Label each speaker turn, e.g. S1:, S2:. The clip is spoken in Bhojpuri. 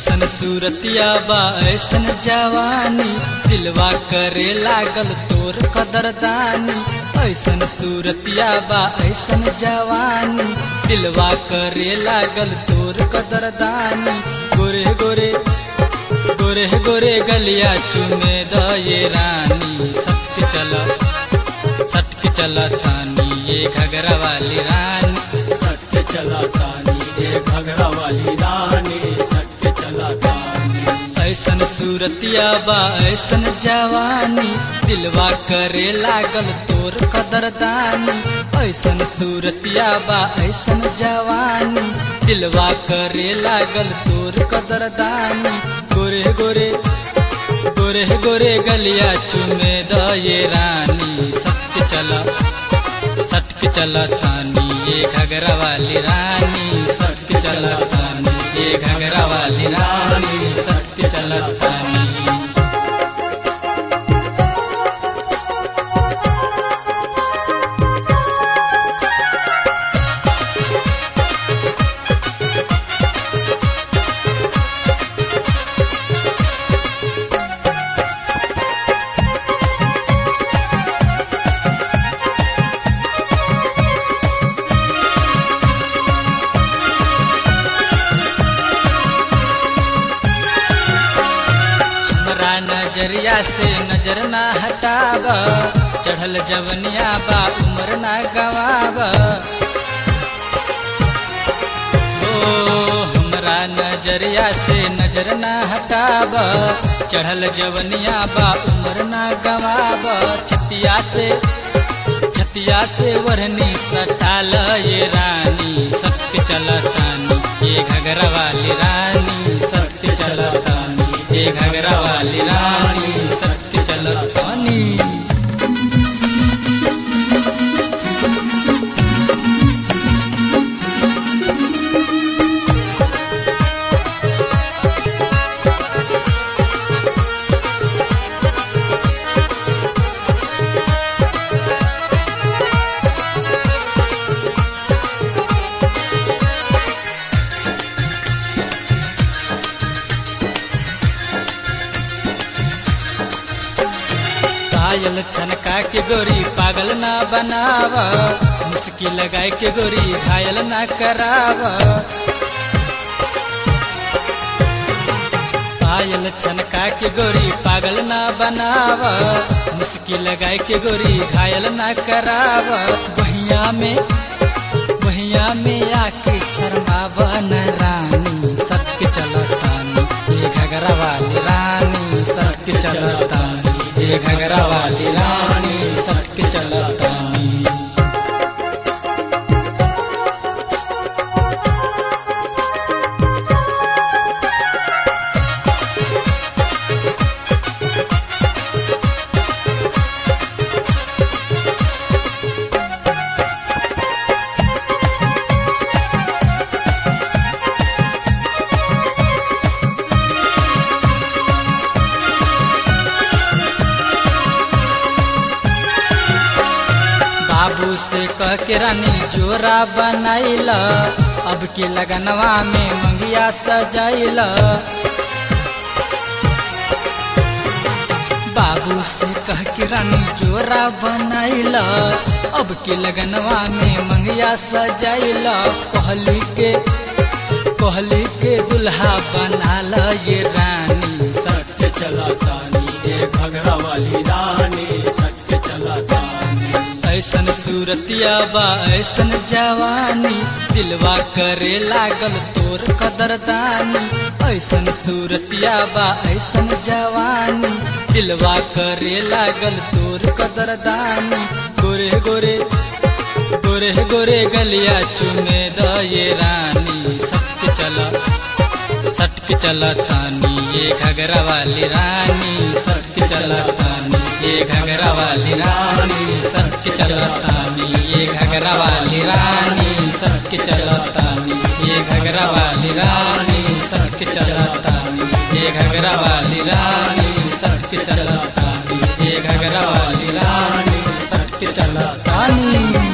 S1: ऐसन सूरतिया बा ऐसन जवानी दिलवा करे लागल तोर कदरदानी ऐसन सूरतिया बा ऐसन जवानी दिलवा करे लागल तोर कदरदानी गोरे गोरे गोरे गोरे गलिया चुमे द ये रानी सत्य चला सटके चला तानी ये घगरा वाली रानी
S2: सटके चला तानी ये घगरा वाली रानी सटके चला तानी
S1: ऐसन सूरतिया बा ऐसन जवानी दिलवा करे लागल तोर कदरदानी ऐसन सूरतिया बा ऐसन जवानी दिलवा करे लागल तोर कदरदानी गोरे गोरे गोरे गोरे गलिया चुमे द ये रानी सत्य चला सटके चला तानी ये घगरा वाली रानी सटके चला तानी ये घगरा वाली रानी सटके चला तानी हमरा नजरिया से नजर ना हटाब चढ़ल जवनिया बा उम्र ना गवाब ओ हमरा नजरिया से नजर ना हटाब चढ़ल जवनिया बा उम्र ना गवाब छतिया से छतिया से वरनी सटाल ये रानी सत्य चलतानी ये घगरा वाली रानी सत्य चलतानी ये घगरा वाली रानी सत्य चलतानी पायल छनका के गोरी पागल ना बनाव मुस्की लगाए के गोरी घायल ना कराव पायल छनका के गोरी पागल ना बनाव मुस्की लगाए के गोरी घायल ना कराव बहिया में बहिया में आके शर्मावन रानी सत्य चलतानी ये घगरा वाली रानी सत्य चलतानी ये घगरा वाली रानी सत्य चलतानी बाबू से कह के रानी जोरा बनाइल अब की लगनवा में मंगिया सजाइल बाबू से कह के रानी जोरा बनाइल अब की लगनवा में मंगिया सजाइल कहली के कहली के दुल्हा बनाल ये रानी
S2: सटके चला तानी ये घगरा वाली रानी सटके चला तानी
S1: ऐसन सूरतिया बा ऐसन जवानी दिलवा करे लागल तोर कदरदानी ऐसन सूरतिया बा ऐसन जवानी दिलवा करे लागल तोर कदरदानी गोरे गोरे गोरे गोरे गलिया चुमे द ये रानी सत्य चला सटके चला तानी ये घगरा वाली रानी सटके चला तानी ये घगरा वाली रानी सटके चला तानी ये घगरा वाली रानी सटके चला तानी ये घगरा वाली रानी सटके चला तानी ये घगरा वाली रानी सटके चला तानी ये घगरा वाली रानी सटके चला तानी